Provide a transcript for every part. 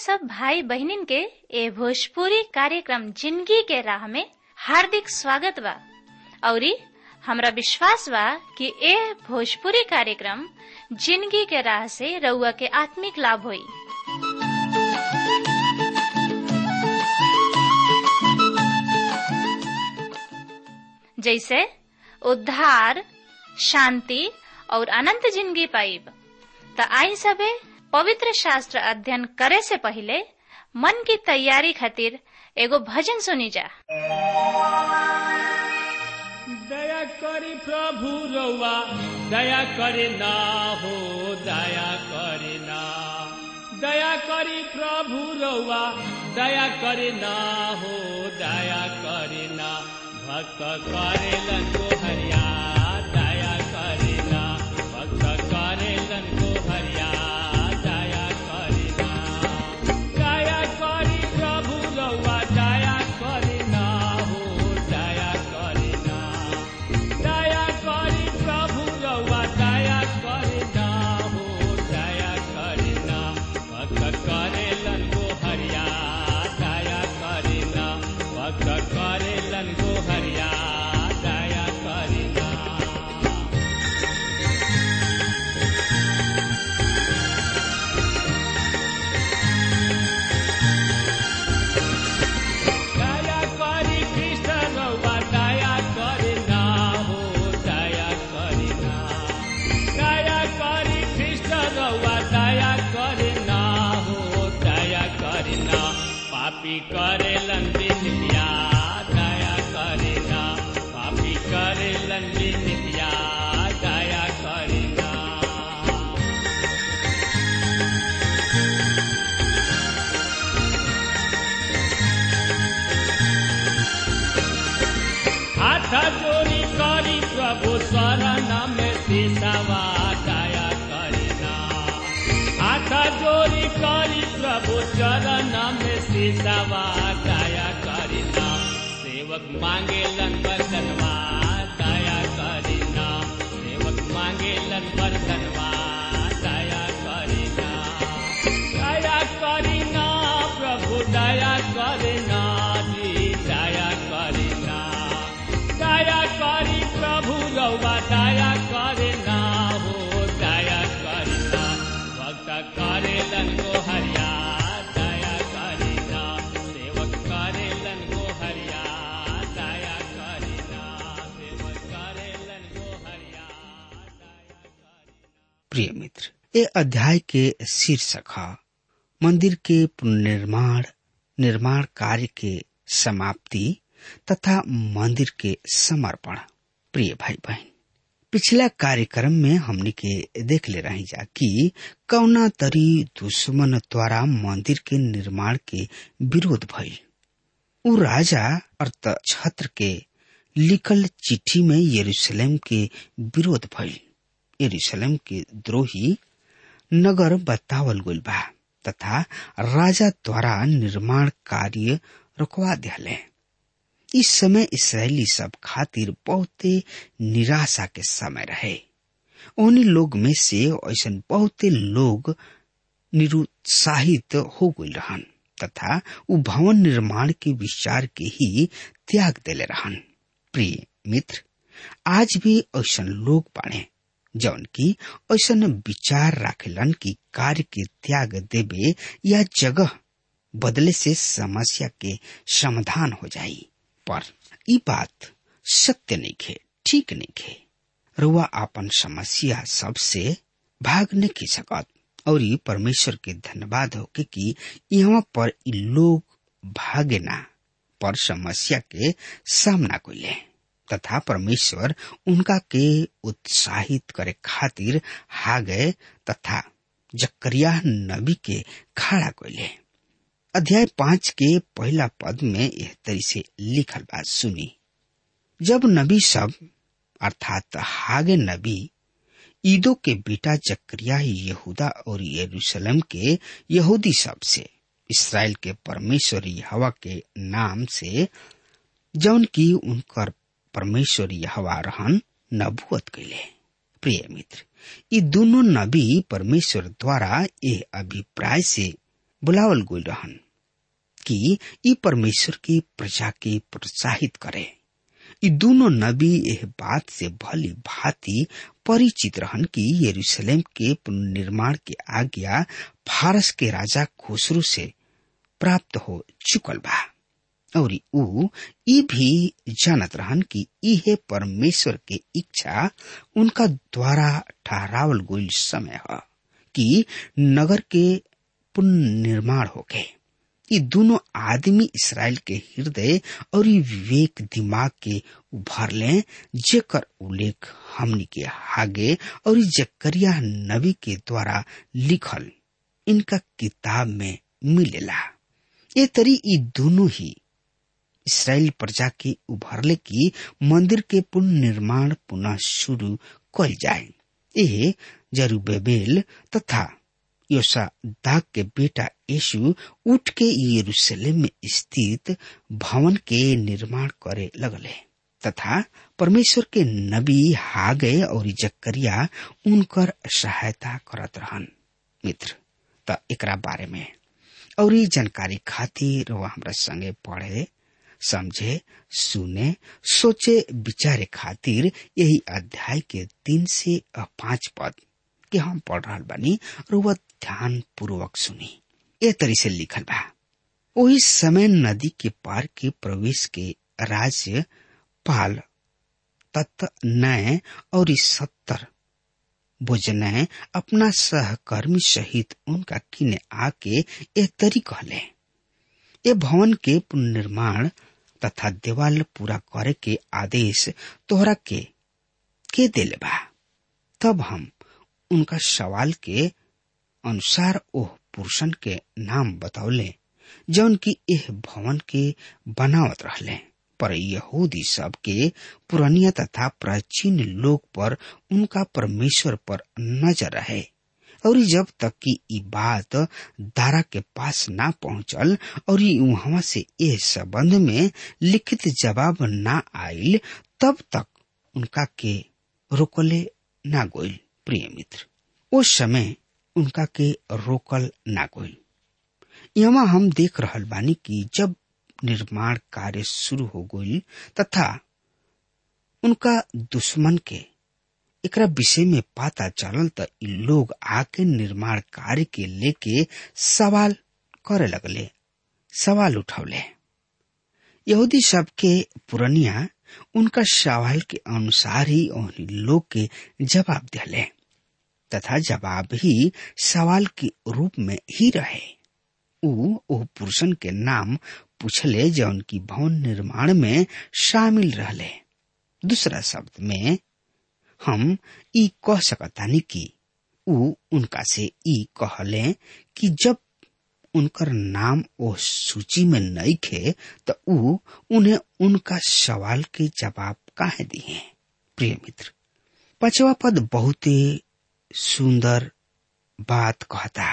सब भाई बहनिन के ए भोजपुरी कार्यक्रम जिंदगी के राह में हार्दिक स्वागत बा औरी हमरा विश्वास बा कि ए भोजपुरी कार्यक्रम जिंदगी के राह से रउआ के आत्मिक लाभ होई जैसे उद्धार शांति और अनंत जिंदगी पाइब त आई सबे पवित्र शास्त्र अध्ययन करे से पहले मन की तैयारी खातिर एगो भजन सुनी जा दया करी प्रभु रउआ दया करे ना हो दया करे ना दया करी प्रभु रउआ दया करे ना हो दया करे ना भक्त करेलन को हरिया दया करे ना भक्त करेलन को हरिया दया करे ना दया करी प्रभु रउआ दया करे ना हो दया करे ना दया करी प्रभु रउआ दया करे ना हो दया करे ना भक्त करेलन को हरिया दया करे ना भक्त करेलन को हरिया दया करे ना दया करी कृष्ण रउआ दया करे ना हो दया करे ना दया करी कृष्ण रउआ दया करे ना हो दया करे ना पापी करेलन बिनिया दया करे ना पापी करेलन बिनिया दया करे ना हाथ जोड़ी करी प्रभु शरण में सिसवा दया करिना हाथ जोड़ी करी प्रभु चरण में सिसवा दया करिना सेवक मांगे बरतनवा दया करिना सेवक मांगे बरतनवा दया करिना दया करिना प्रभु दया करिना जी दया करिना दया करी प्रभु रउआ दया करिना हो दया करिना भक्त करेलन को हरिया दया करिना सेवक करेलन को हरिया दया करिना सेवक करेलन को हरिया दया करिना प्रिय मित्र ये अध्याय के शीर्षक है मंदिर के पुनर्निर्माण निर्माण कार्य के समाप्ति तथा मंदिर के समर्पण प्रिय भाई बहन पिछला कार्यक्रम में हमने के देख ले रही जा कि कौना तरी दुश्मन द्वारा मंदिर के निर्माण के विरोध भइल उ राजा अर्थ छत्र के लिखल चिट्ठी में यरूशलेम के विरोध भइल यरूशलेम के द्रोही नगर बतावल गइल बा तथा राजा द्वारा निर्माण कार्य रुकवा दियाले इस समय इसराइली सब खातिर बहुते निराशा के समय रहे उन्हीं लोग में से ऐसा बहुते लोग निरुत्साहित हो गई रहन तथा उ भवन निर्माण के विचार के ही त्याग देले रहन प्रिय मित्र आज भी ऐसा लोग बाड़े जौन की ऐसा विचार राखेलन कि कार्य के त्याग देवे या जगह बदले से समस्या के समाधान हो जाई पर ई बात सत्य नहीं खे ठीक नहीं खे रुआ आपन समस्या सबसे भाग नहीं की सकत और ई परमेश्वर के धन्यवाद हो के कि यहाँ पर ई लोग भागे ना पर समस्या के सामना कोइले तथा परमेश्वर उनका के उत्साहित करे खातिर हागे तथा जकरिया नबी के खड़ा कोइले अध्याय पांच के पहला पद में यह तरी से लिखल बात सुनी जब नबी सब अर्थात हागे नबी ईदो के बेटा जकरिया यहूदा और यरूशलेम के यहूदी सब से इसराइल के परमेश्वरी हवा के नाम से जौन की उनकर परमेश्वरी हवा रहन नबुअत कैले प्रिय मित्र ये दोनों नबी परमेश्वर द्वारा ये अभिप्राय से बुलावल गोल रहन कि ई परमेश्वर की प्रजा के प्रोत्साहित करे ई दोनों नबी एह बात से भली भांति परिचित रहन कि यरूशलेम के पुनर्निर्माण के आज्ञा फारस के राजा खुसरू से प्राप्त हो चुकल बा और ऊ ई भी जानत रहन कि इहे परमेश्वर के इच्छा उनका द्वारा ठहरावल गोल समय है कि नगर के पुनर्निर्माण होके ये दोनों आदमी इसराइल के हृदय और ई विवेक दिमाग के उभर ले जेकर उल्लेख हमनी के आगे और ई जकरिया नबी के द्वारा लिखल इनका किताब में मिलेला ये तरी ई दोनों ही इसराइल प्रजा के उभरले की मंदिर के पुनर्निर्माण पुनः शुरू कल जाए ये जरूबेबेल तथा योसा दाग के बेटा यीशु उठ के यरूशलेम में स्थित भवन के निर्माण करे लगले तथा परमेश्वर के नबी हागे और जकरिया उनकर सहायता करत रहन मित्र त एकरा बारे में और ये जानकारी खातिर वह हमरा संगे पढ़े समझे सुने सोचे विचारे खातिर यही अध्याय के तीन से पांच पद के हम पढ़ रहा बानी और वह ध्यान पूर्वक सुनी ए तरी से लिखल बा वही समय नदी के पार के प्रवेश के राज्य पाल तत् नय और सत्तर भोजनय अपना सहकर्मी सहित उनका किने आके ए तरी कहले ए भवन के पुनर्निर्माण तथा देवाल पूरा करे के आदेश तोहरा के के दिले बा तब हम उनका सवाल के अनुसार ओह पुरुषन के नाम बतौले जौन की एह भवन के बनावत रहले पर यहूदी सब के पुरानिया तथा प्राचीन लोग पर उनका परमेश्वर पर नजर रहे और जब तक कि ई बात दारा के पास ना पहुंचल और वहां से ए संबंध में लिखित जवाब ना आयल तब तक उनका के रोकले ना गोइल प्रिय मित्र उस समय उनका के रोकल ना गोइल यहाँ हम देख रहल बानी कि जब निर्माण कार्य शुरू हो गई तथा उनका दुश्मन के एकरा विषय में पता चलल त इ लोग आके निर्माण कार्य के लेके सवाल करे लगले सवाल उठौले यहूदी सब के पुरनिया उनका सवाल के अनुसार ही उन लोग के जवाब दिले तथा जवाब ही सवाल के रूप में ही रहे ऊ ओ पुरुषन के नाम पूछले जौन की भवन निर्माण में शामिल रहले दूसरा शब्द में हम ई कह सकतानी कि ऊ उनका से ई कहले कि जब उनकर नाम ओ सूची में नहीं खे तो ऊ उन्हें उनका सवाल के जवाब काहे दिए प्रिय मित्र पचवा पद बहुत सुंदर बात कहता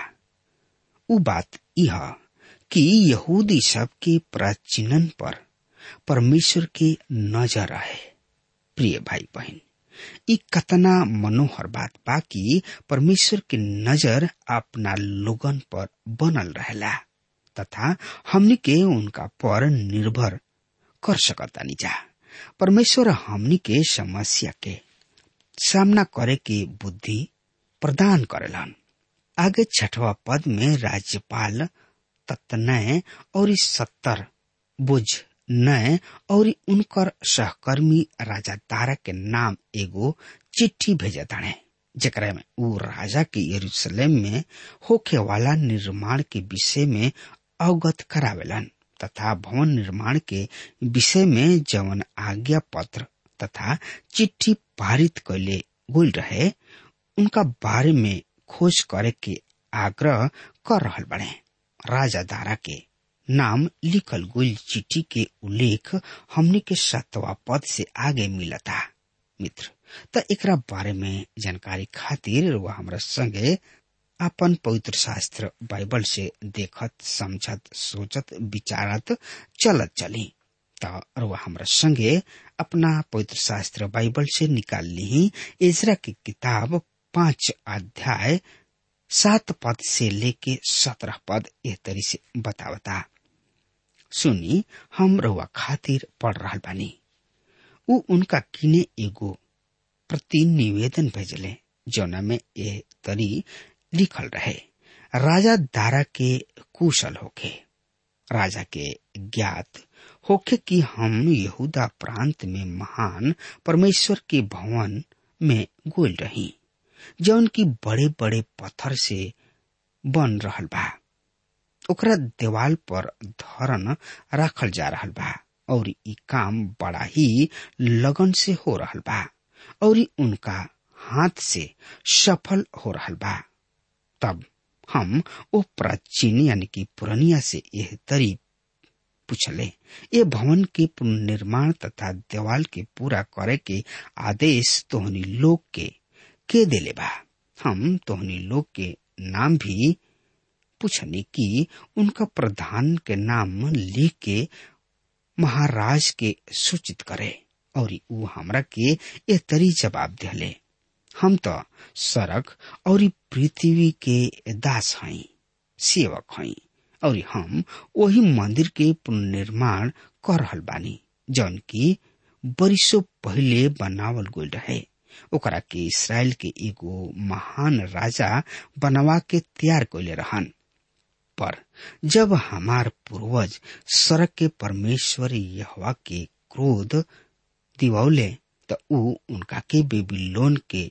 ऊ बात यह कि यहूदी सब के प्राचीनन पर परमेश्वर की नजर है प्रिय भाई बहन ई कतना मनोहर बात बा कि परमेश्वर की नजर अपना लोगन पर बनल रहेला तथा हमनी के उनका पर निर्भर कर सकतानी जा परमेश्वर हमनी के समस्या के सामना करे के बुद्धि प्रदान करेलन आगे छठवा पद में राज्यपाल तत्नय और सत्तर बुझ नय और उनकर सहकर्मी राजा दारा के नाम एगो चिट्ठी भेजे ताणे जकरा में ऊ राजा के यरूशलेम में होखे वाला निर्माण के विषय में अवगत करावेलन तथा भवन निर्माण के विषय में जवन आज्ञा पत्र तथा चिट्ठी पारित कैले गोल रहे उनका बारे में खोज करे के आग्रह कर रहल बने राजा दारा के नाम लिखल गोल चिट्ठी के उल्लेख हमने के सतवा पद से आगे मिलता मित्र त एकरा बारे में जानकारी खातिर वह हमरा संगे अपन पवित्र शास्त्र बाइबल से देखत समझत सोचत विचारत चलत चली त वह हमरा संगे अपना पवित्र शास्त्र बाइबल से निकाल ली इजरा की किताब पांच अध्याय सात पद से लेके सत्रह पद एह तरी से बतावता सुनी हम रउआ खातिर पढ़ रहा बानी उ उनका किने एगो प्रति निवेदन भेजले जौना में ए तरी लिखल रहे राजा दारा के कुशल होके राजा के ज्ञात होके कि हम यहूदा प्रांत में महान परमेश्वर के भवन में गोल रही जौन की बड़े बड़े पत्थर से बन रहल बा ओकरा देवाल पर धरन राखल जा रहल बा और ई काम बड़ा ही लगन से हो रहल बा और उनका हाथ से सफल हो रहल बा तब हम ओ प्राचीन यानी कि पुरनिया से यह तरी पूछले ये भवन के पुनर्निर्माण तथा देवाल के पूरा करे के आदेश तोहनी लोग के के देले बा हम तोहनी लोग के नाम भी पूछनी कि उनका प्रधान के नाम लिख के महाराज के सूचित करे और ऊ हमरा के ये तरी जवाब दिले हम तो सड़क और पृथ्वी के दास हई सेवक हई और हम वही मंदिर के पुनर्निर्माण कर रहल बानी जौन की बरिसो पहले बनावल गई रहे ओकरा के इसराइल के एगो महान राजा बनवा के तैयार कैले रहन पर जब हमार पूर्वज सड़क के परमेश्वर यहवा के क्रोध दिवौले त ऊ उनका के बेबीलोन के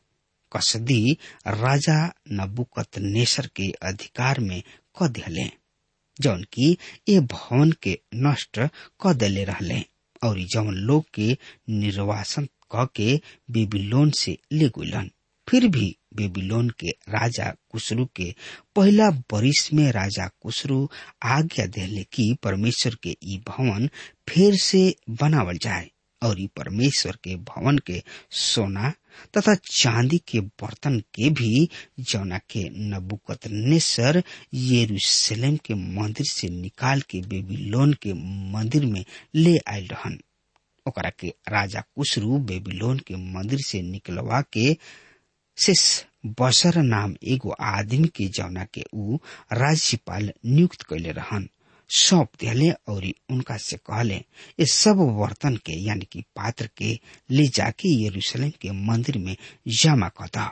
कसदी राजा नबुकत नेसर के अधिकार में क दिले जौन की ए भवन के नष्ट क दिले रहले और जौन लोग के निर्वासन क के बेबीलोन से ले गुलन फिर भी बेबीलोन के राजा कुसरू के पहला बरिस में राजा कुसरू आज्ञा देले कि परमेश्वर के ई भवन फिर से बनावल जाए और ई परमेश्वर के भवन के सोना तथा चांदी के बर्तन के भी जौना के नबुकत नेसर यरूशलेम के मंदिर से निकाल के बेबीलोन के मंदिर में ले आयल रहन ओकरा के राजा कुसरू बेबीलोन के मंदिर से निकलवा के शेष बसर नाम एगो आदमी के जौना के ऊ राज्यपाल नियुक्त कैले रहन सौंप दिले और उनका से कहले ये सब बर्तन के यानी कि पात्र के ले जाके यरूशलेम के मंदिर में जमा कर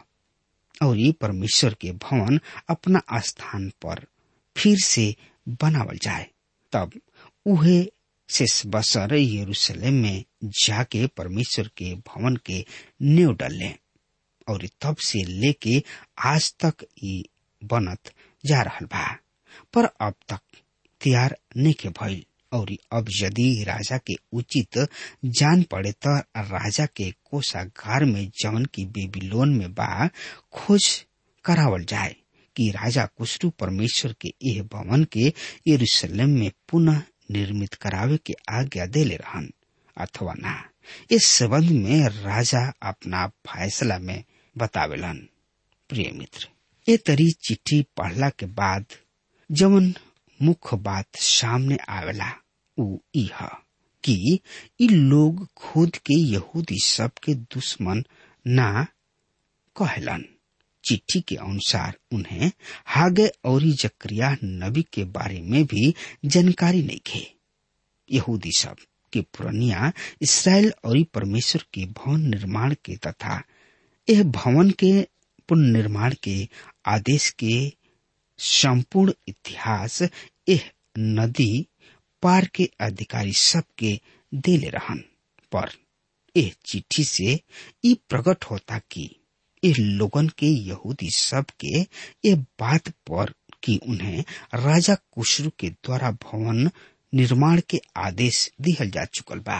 और ये परमेश्वर के भवन अपना स्थान पर फिर से बनावल जाए तब उहे शेष बसर यरूशलेम में जाके परमेश्वर के भवन के नींव डले और तब से लेके आज तक ये बनत जा रहल बा पर अब तक तैयार नहीं के भइल और अब यदि राजा के उचित जान पड़े तो राजा के कोषागार में जवन की बेबीलोन में बा खोज करावल जाए कि राजा कुशरू परमेश्वर के यह भवन के यरूशलेम में पुनः निर्मित करावे के आज्ञा देले रहन अथवा ना इस संबंध में राजा अपना फैसला में बतावेलन प्रिय मित्र ये तरी चिट्ठी पढ़ला के बाद जवन मुख्य बात सामने आवेला उ इह कि इ लोग खुद के यहूदी सब के दुश्मन ना कहलन चिट्ठी के अनुसार उन्हें हागे और जक्रिया नबी के बारे में भी जानकारी नहीं थे यहूदी सब के पुरनिया इसराइल और परमेश्वर के भवन निर्माण के तथा यह भवन के पुनर्निर्माण के आदेश के संपूर्ण इतिहास यह नदी पार के अधिकारी सबके देले रहन पर यह चिट्ठी से ई प्रकट होता कि ये लोगन के यहूदी सब के ये बात पर कि उन्हें राजा कुशरू के द्वारा भवन निर्माण के आदेश दिहल जा चुकल बा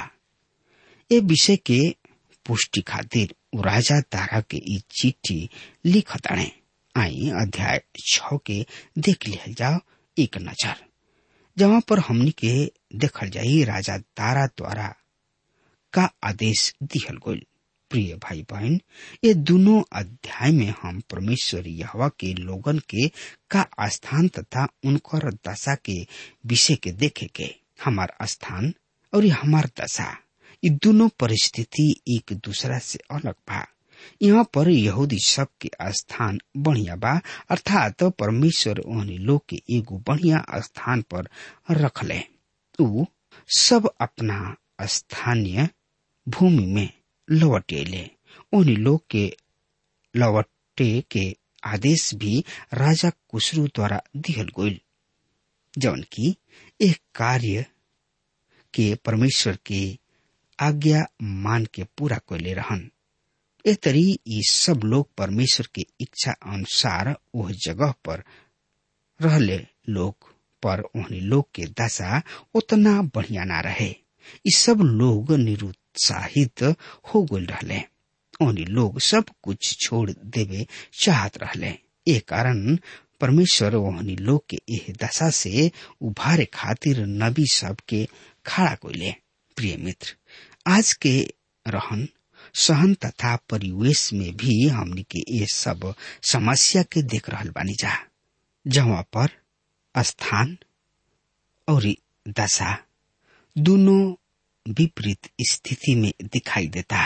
ये विषय के पुष्टि खातिर राजा दारा के ई चिट्ठी लिखताणे आई अध्याय छ के देख लिहल जाओ एक नजर जहाँ पर हमनी के देखल जाई राजा दारा द्वारा का आदेश दिहल गईल प्रिय भाई बहन ये दोनों अध्याय में हम परमेश्वर यहवा के लोगन के का स्थान तथा उनकर दशा के विषय के देखे के हमार स्थान और हमार दशा ये दोनों परिस्थिति एक दूसरा से अलग बा यहाँ पर यहूदी सब के स्थान बढ़िया बा अर्थात परमेश्वर ओहनी लोग के एगो बढ़िया स्थान पर रखले ऊ सब अपना स्थानीय भूमि में लौट अले ओहनी लोग के लौटे के आदेश भी राजा कुशरू द्वारा दिहल गईल जौन की एक कार्य के परमेश्वर के आज्ञा मान के पूरा कैले रहन ए तरी ये सब लोग परमेश्वर के इच्छा अनुसार वह जगह पर रहले लोग पर उन्हें लोग के दशा उतना बढ़िया ना रहे ये सब लोग निरुत्साहित हो गल रहले उन्हें लोग सब कुछ छोड़ देवे चाहत रहले ए कारण परमेश्वर ओहनी लोग के एह दशा से उभारे खातिर नबी सब के खड़ा कोइले प्रिय मित्र आज के रहन सहन तथा परिवेश में भी हमनी के ये सब समस्या के देख रहल बानी जा जहाँ पर स्थान और दशा दोनों विपरीत स्थिति में दिखाई देता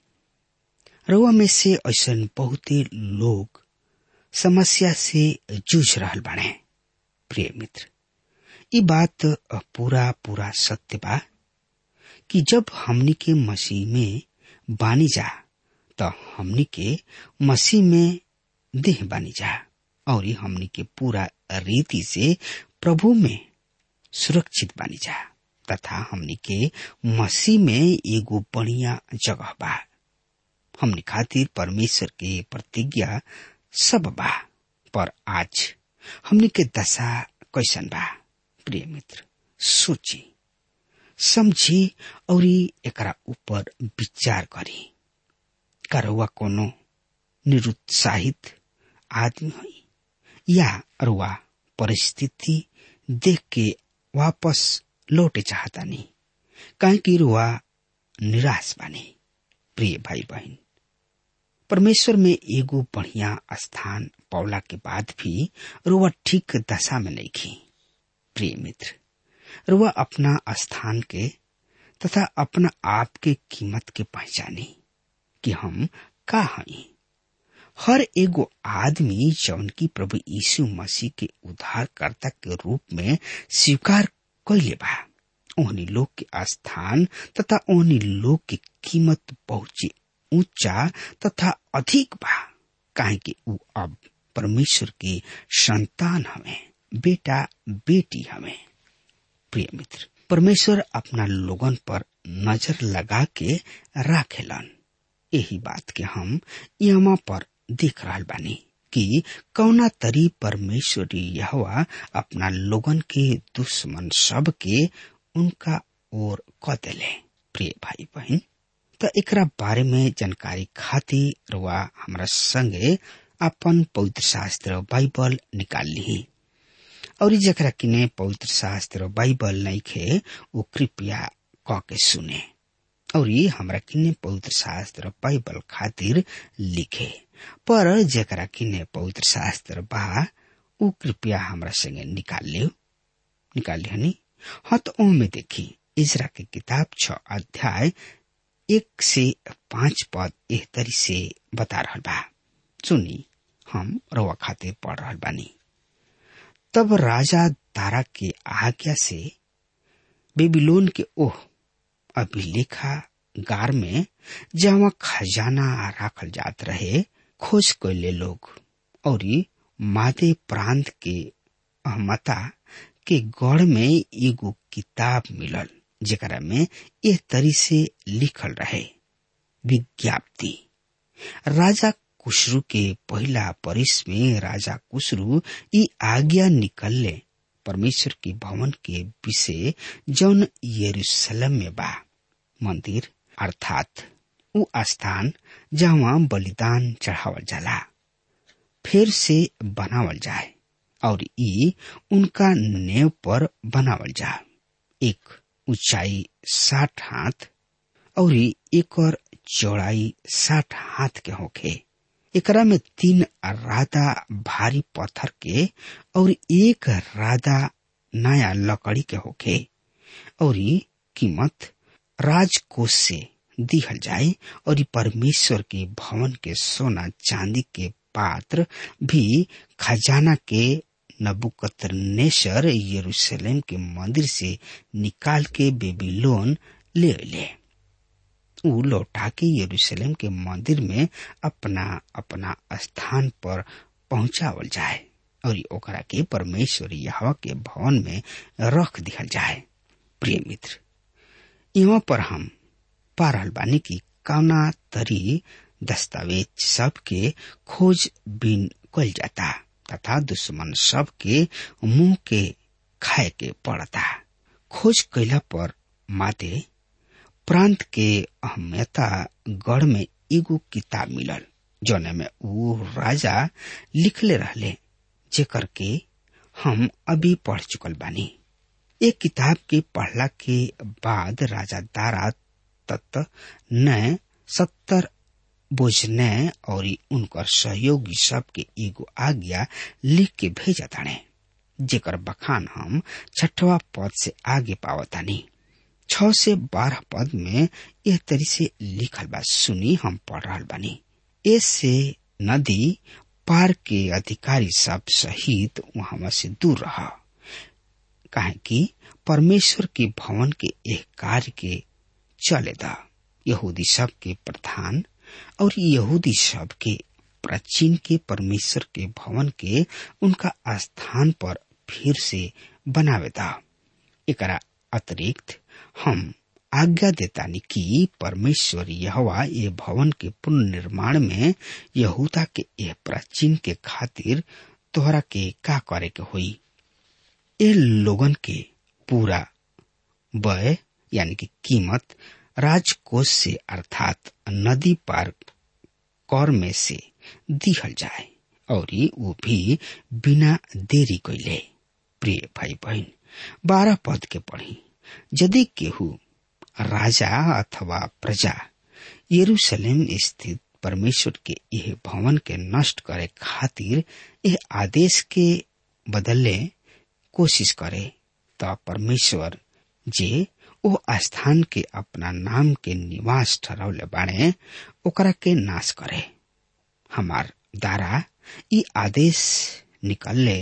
रउआ में से ऐसा बहुते लोग समस्या से जूझ रहल बाने प्रिय मित्र ये बात पूरा पूरा सत्य बा कि जब हमनी के मसीह में बानी जा तो हमनी के मसीह में देह बानी जा और हमनी के पूरा रीति से प्रभु में सुरक्षित बानी जा तथा हमनी के मसीह में एगो बढ़िया जगह बा हमनी खातिर परमेश्वर के प्रतिज्ञा सब बा पर आज हमनी के दशा कैसन बा प्रिय मित्र सोची समझी और एकरा ऊपर विचार करी करवा कोनो निरुत्साहित आदमी हुई या अरुआ परिस्थिति देख के वापस लौटे चाहता नहीं काहे कि रुआ निराश बानी प्रिय भाई बहन परमेश्वर में एगो बढ़िया स्थान पौला के बाद भी रुआ ठीक दशा में नहीं खी प्रिय मित्र रुआ अपना स्थान के तथा अपना आप के कीमत के पहचानी कि हम का हई हर एगो आदमी जौन की प्रभु यीशु मसीह के उद्धारकर्ता के रूप में स्वीकार कैले बा ओहनी लोग के स्थान तथा ओहनी लोग के कीमत बहुत ऊंचा तथा अधिक बा काहे कि ऊ अब परमेश्वर के संतान हमें बेटा बेटी हमें प्रिय मित्र परमेश्वर अपना लोगन पर नजर लगा के राखेलन यही बात के हम यहाँ पर देख रहा बानी कि कौना तरी परमेश्वरी यहवा अपना लोगन के दुश्मन सब के उनका ओर क देले प्रिय भाई बहन तो एकरा बारे में जानकारी खातिर रुआ हमरा संगे अपन पवित्र शास्त्र बाइबल निकाल ली और जकरा किने पवित्र शास्त्र बाइबल नहीं खे वो कृपया क के सुने और हमरा किने पवित्र शास्त्र बाइबल खातिर लिखे पर जकरा किने पवित्र शास्त्र बा ऊ कृपया हमरा संगे निकाल लियो निकाल लिहनी हाँ तो ओमे देखी इजरा के किताब छ अध्याय एक से पांच पद एह तरी से बता रहल बा सुनी हम रवा खातिर पढ़ रहल बानी तब राजा दारा के आज्ञा से बेबीलोन के ओह अभिलेखा गार में जहाँ खजाना राखल जात रहे खोज कैले लोग और मादे प्रांत के अहमता के गढ़ में एगो किताब मिलल जेकरा में एह तरी से लिखल रहे विज्ञप्ति राजा कुशरू के पहला परिस में राजा कुशरू ई आज्ञा निकलले परमेश्वर के भवन के विषय जौन यरूशलेम में बा मंदिर अर्थात उ स्थान जहाँ बलिदान चढ़ावल जाला फिर से बनावल जाए और ई उनका नेव पर बनावल जा एक ऊंचाई साठ हाथ और एक और चौड़ाई साठ हाथ के होखे एकरा में तीन राधा भारी पत्थर के और एक राधा नया लकड़ी के होखे और कीमत राजकोष से दिहल जाए और परमेश्वर के भवन के सोना चांदी के पात्र भी खजाना के नबुकतनेसर यरूशलेम के मंदिर से निकाल के बेबीलोन ले ले ऊ लौटा के यरूशलेम के मंदिर में अपना अपना स्थान पर पहुंचावल जाए और ओकरा के परमेश्वर यहवा के भवन में रख दिहल जाए प्रिय मित्र यहाँ पर हम पा रहल बानी की कौना तरी दस्तावेज सब के खोज बीन कल जाता तथा दुश्मन सब के मुंह के खाए के पड़ता खोज कैला पर माते प्रांत के अहमियता गढ़ में एगो किताब मिलल जौने में वो राजा लिखले रहले जेकर के हम अभी पढ़ चुकल बानी एक किताब के पढ़ला के बाद राजा दारा तत्त न सत्तर बोझने और उनकर सहयोगी सब के एगो आज्ञा लिख के भेजा ताने जेकर बखान हम छठवा पद से आगे पावतानी छ से बारह पद में यह तरी से लिखल बा सुनी हम पढ़ रहा बानी ऐसे नदी पार के अधिकारी सब सहित वहां से दूर रहा काहे कि परमेश्वर के भवन के एक कार्य के चले दा यहूदी सब के प्रधान और यहूदी सब के प्राचीन के परमेश्वर के भवन के उनका स्थान पर फिर से बनावे दा एकरा अतिरिक्त हम आज्ञा देतानी कि परमेश्वर यहवा ये भवन के पुनर्निर्माण में यहूदा के यह प्राचीन के खातिर तोहरा के का करे के होई ए लोगन के पूरा व्यय यानी कि कीमत राजकोष से अर्थात नदी पार कर में से दिहल जाए और वो भी बिना देरी कैले प्रिय भाई बहन बारह पद के पढ़ी यदि केहू राजा अथवा प्रजा यरूशलेम स्थित परमेश्वर के यह भवन के नष्ट करे खातिर यह आदेश के बदले कोशिश करे तो परमेश्वर जे ओ स्थान के अपना नाम के निवास ठहरौले बाड़े ओकरा के नाश करे हमार द्वारा ई आदेश निकलले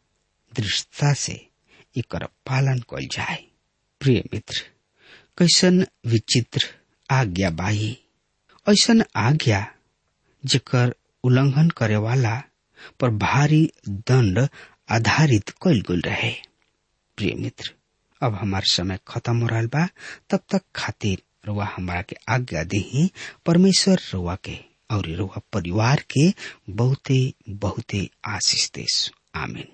दृष्टता से एकर पालन कल जाए प्रिय मित्र कैसन विचित्र आज्ञा बाही ऐसन आज्ञा जेकर उल्लंघन करे वाला पर भारी दंड आधारित कल गल रहे प्रिय मित्र अब हमार समय खत्म हो रहा बा तब तक खातिर रुआ हमारा के आज्ञा दी परमेश्वर रुआ के और रुआ परिवार के बहुते बहुते आशीष देश आमीन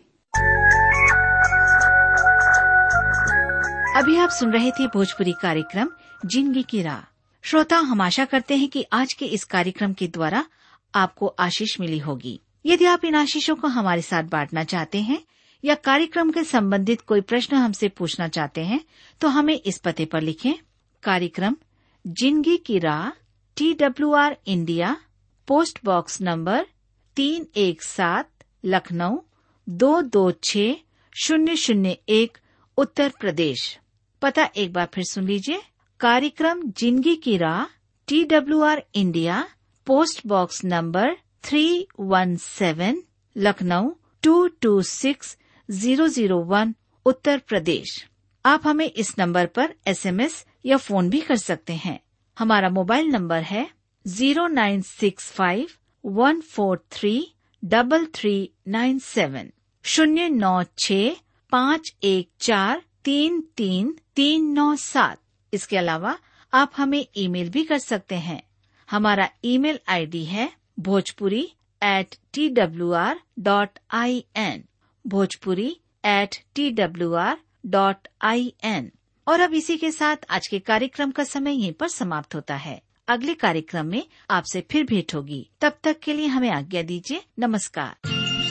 अभी आप सुन रहे थे भोजपुरी कार्यक्रम जिंदगी की राह श्रोता हम आशा करते हैं कि आज के इस कार्यक्रम के द्वारा आपको आशीष मिली होगी यदि आप इन आशीषों को हमारे साथ बांटना चाहते हैं या कार्यक्रम के संबंधित कोई प्रश्न हमसे पूछना चाहते हैं तो हमें इस पते पर लिखें कार्यक्रम जिंदगी की राह T W R India post box number तीन एक सात लखनऊ दो दो छ शून्य शून्य एक उत्तर प्रदेश पता एक बार फिर सुन लीजिए कार्यक्रम जिंदगी की राह T W R India post box number three one seven Lucknow two two six zero zero one Uttar Pradesh आप हमें इस नंबर पर एसएमएस या फोन भी कर सकते हैं हमारा मोबाइल नंबर है zero nine six five one four three double three nine seven शून्य नौ छ पाँच एक चार तीन तीन तीन नौ सात इसके अलावा आप हमें ईमेल भी कर सकते हैं हमारा ईमेल आईडी है Bhojpuri at T W R dot I N Bhojpuri at T W R dot I N और अब इसी के साथ आज के कार्यक्रम का समय यहीं पर समाप्त होता है अगले कार्यक्रम में आपसे फिर भेंट होगी तब तक के लिए हमें आज्ञा दीजिए नमस्कार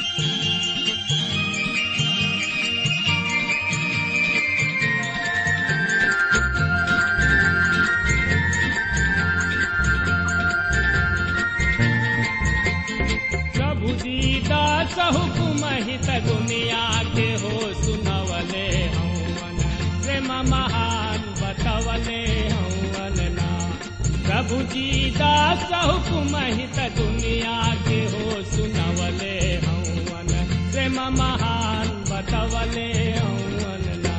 प्रभु दीदा हुकुम हित दुनिया के हो सुनवले हवन प्रेम महान बतवले हवन ना प्रभु जी दास हुकुम हित दुनिया के हो सुनवले हवन प्रेम महान बतवले हवन ना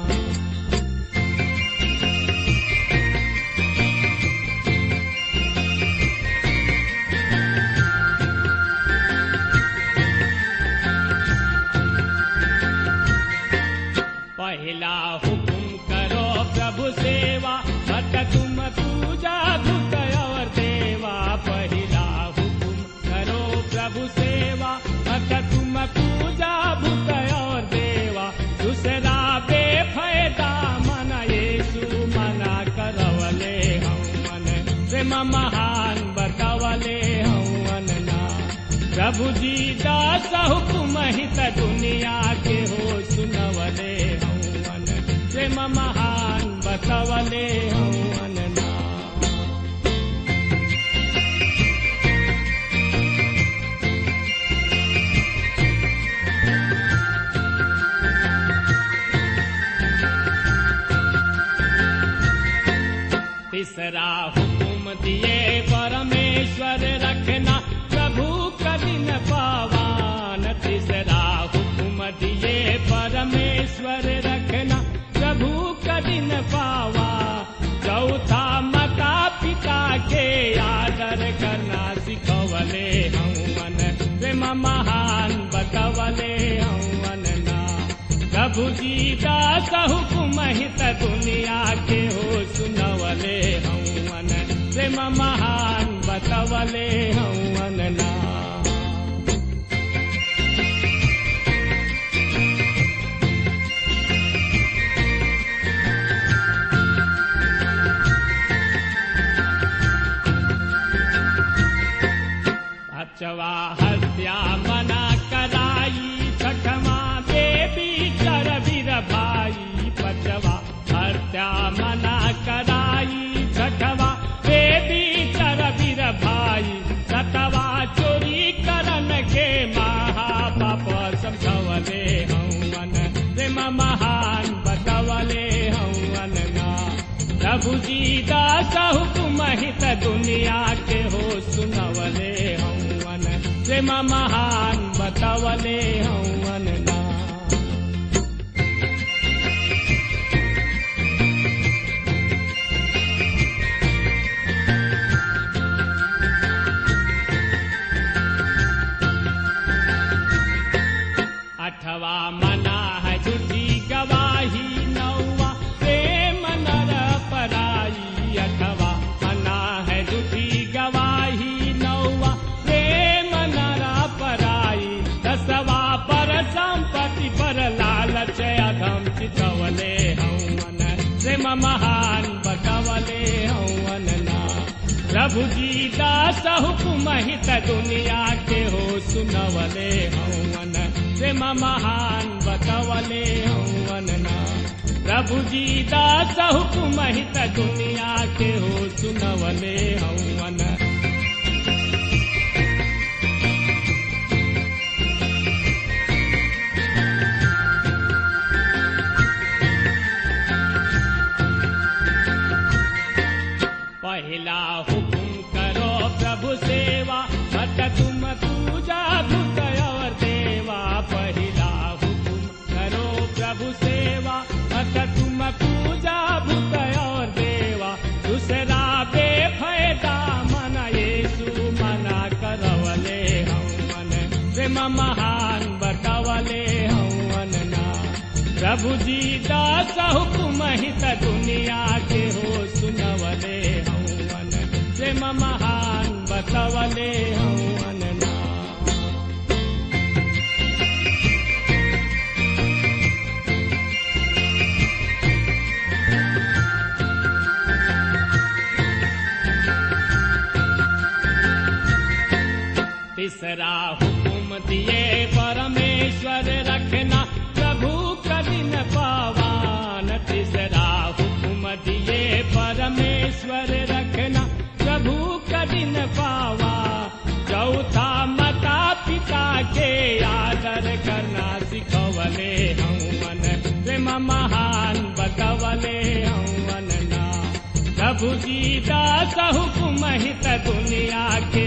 पहला हुकुम करो प्रभु सेवा मत तुम पूजा भूत और देवा पहला हुकुम करो प्रभु सेवा मत तुम पूजा भूत और देवा दूसरा बेफायदा मन येसु मना करवले हवन प्रेम महान बतवले हवन ना प्रभु जी दास हुकुम हित दुनिया के हो सुनवले हवन प्रेम महान बतवले हवन ना तीसरा हुकुम दिए परमेश्वर रखना प्रभु कठिन पावान तीसरा हुकुम दिए परमेश्वर रखना प्रभु कठिन पावा चौथा माता पिता के आदर करना सिखवले हवन प्रेम महान बतवले हवन ना प्रभु जी दास हुकुम हित दुनिया के हो सुनवले हवन प्रेम महान बतवले हवन ना अचवा हत्या मना कराई छठमा देवी चर वीर भाई पचवा हत्या मना कराई छठवा देवी चर वीर भाई सतवा चोरी करन के महापाप समझवले हवन प्रेम महान बतवले हवन ना प्रभु जी दास हुकुम हित दुनिया के हो सुनवले हवन प्रेम महान बतवले हवन ना अठवा मना है झूठी गवाही नौवा प्रेम नर पराई अठवा मना है झूठी गवाही नौवा प्रेम नर पराई दसवा पर संपत्ति पर लालच अधम चितवले हवन प्रेम महान बतवले हवन ना प्रभु जी दास हुकुम हित दुनिया के हो सुनवले हवन प्रेम महान बतवले हवन ना प्रभु जी दास हुकुम हित दुनिया के हो सुनवले हवन पहला हुकुम करो प्रभु सेवा मत तुम पूजा भूत और देवा पहला हुकुम करो प्रभु सेवा मत तुम पूजा भूत और देवा दूसरा बेफायदा मन येसु मना करवले हवन प्रेम महान बतवले हवन ना प्रभु जी दास हुकुम हित दुनिया के हो सुनवले हवन प्रेम महान बतवले हवन ना तीसरा हुकुम दिए परमेश्वर रखना प्रभु कठिन पावान तीसरा हुकुम दिए परमेश्वर रखना प्रभु कठिन पावा चौथा माता पिता के आदर करना सिखवले हवन प्रेम महान बतवले हवन ना प्रभु प्रभु जी दास हुकुम हित दुनिया के